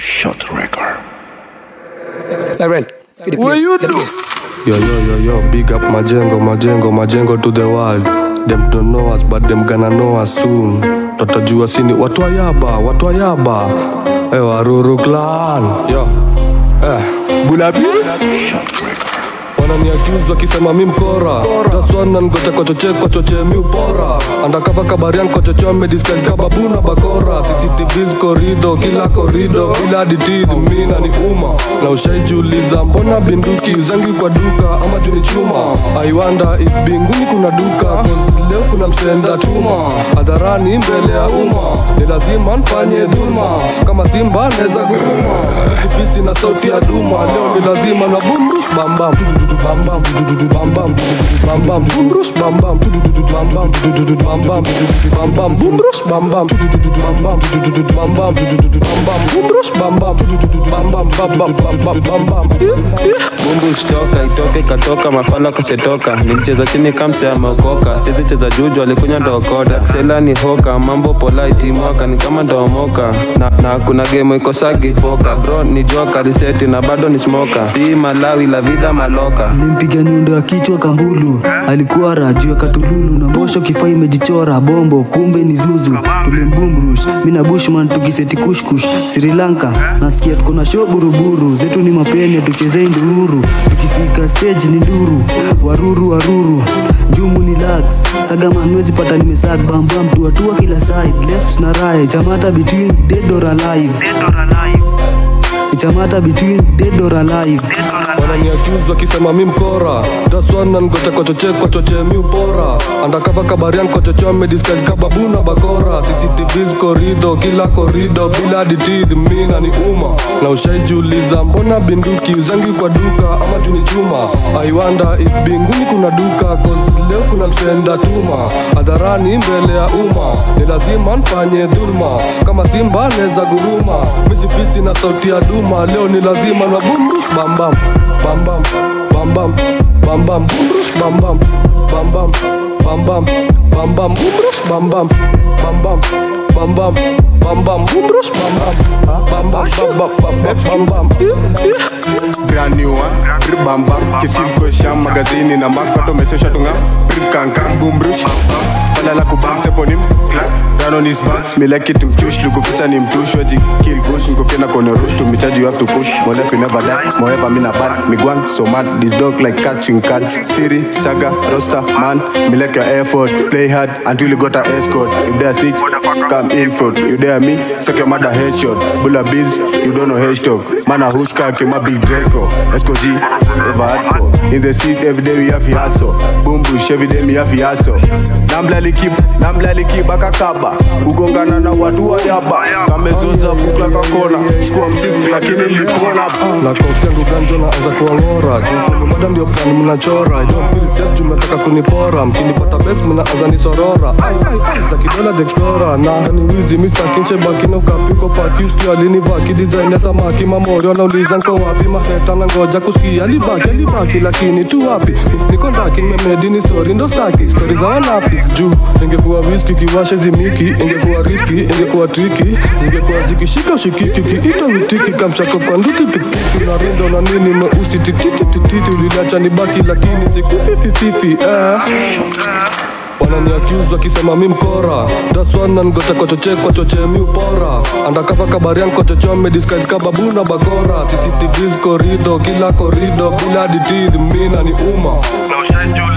Shot record. Siren, feed the What place, you the do? best. Yo, yo, yo, yo, big up Majengo, Majengo, Majengo to the world. Them don't know us, but them gonna know us soon. Tutajua sini watu wa yaba, watu wa yaba. Eh, Waruru clan. Yo, eh, Bulabi. Shot record. wanani accuse wakisema mi mkora daswana ngote kochoche kochoche mi upora andakava kabarian kochocho medisguise kababuna bakora cctvs korido kila korido kila ditid mina ni uma na ushaijuliza mbona binduki zangi kwa duka ama juni chuma aiwanda ibinguni kuna duka cause leo kuna msenda tuma hadharani mbele ya umma ni lazima nfanye dhulma kama simba neza kuruma kipisi na sauti ya duma leo ni lazima na bumrush bambam bambam bambam bambam bumrush bambam bambam bambam bambam bumrush bambam bambam bambam bambam bumrush bambam bambam bambam bambam bambam bumbush toka itoke katoka mafala kasetoka nilicheza chini kamse ameokoka sizi cheza juju alikunya ndokota sela ni hoka mambo polite mwaka ni kama ndomoka na, na kuna game ikosagi poka bro ni joka riseti na bado ni smoka si malawi la vida maloka Nilimpiga nyundo ya kichwa kambulu, alikuwa raju ya katululu na mbosho kifaa imejichora bombo, kumbe ni zuzu. Tulimbumrush mina bushman tukiseti kushkush Sri Lanka, nasikia tuko na show buruburu zetu ni mapene, tuchezei ndururu, tukifika stage ni nduru, waruru waruru Njumu ni lax, sagaman wezi pata nimesag bambam tuatua kila side, left na right, chamata between dead or alive. Chamata between dead or alive. wanani accuse wakisema mi mkora daswana ngote kochoche kochoche mi upora andakava kabarian kochocho medisguise kababuna bakora cctvs korido kila korido bila ditid mina ni uma na ushaijuliza mbona binduki zangi kwa duka ama juni chuma aiwanda ibinguni kuna duka cause leo kuna msenda tuma hadharani mbele ya umma ni lazima nfanye dhulma kama simba neza guruma misipisi na sauti ya duma leo ni lazima na bumrush bambam bambam bambam bambam bumrush bambam bambam bambam bambam bumrush bambam bambam bambam bambam bumrush bambam bambam bambam bambam bambam brand new one Brr bam bam kisil ko sham magazini na mak pato mechesha tunga Brr kan kan boom brush Pala la kubam seponim Down on his butt Me like it mchush Lukufisa ni mtush Waji kill gush Nko kena kone rush To mitaji you have to push My life will never die Moever mina bad Me guan so mad This dog like catching cats Siri, Saga, Rosta, man Me like your effort Play hard Until you got a escort If they are snitch Come in front You dare me Suck your mother headshot Bulla biz You don't know hashtag Man a who's car Came a big Draco Esco G Ever hardcore In the seat every day we have to hustle Boom bush every day me have to hustle Namblali keep Namblali keep akakaba Ugongana na watu wa yaba Kamezoza bukla kakona Sikuwa msifu lakini nilikuona na koki yangu ganjo na anza kuang'ora juu mada ndio plani mnachora I don't feel safe juu mnataka kunipora mkinipata base mnaanza nisorora Ai, ai, ai, za kidola the explorer na kani wizi Mr. Kinche bakina ukapiko paki usikia alinivaa kidesign samaki mamori wanauliza nko wapi mafeta na ngoja kusikia alibaki alibaki lakini tu wapi Ni- niko ndaki nimemedini story ndo staki story za wanapi juu ingekuwa whisky kiwashe zimiki ingekuwa riski ingekuwa triki zingekuwa zikishika ushikiki ukiita witiki kamchako kwa nduki pikipiki na rindo na nini meusi tititititi uliniacha nibaki lakini sikufifififi eh. wanani accuse wakisema mi mkora daswana ngote kochoche kochoche mi upora andakava kabarian kochocho medisguise kababuna bakora cctvs korido kila korido bila ditid mina ni uma na ushajuliza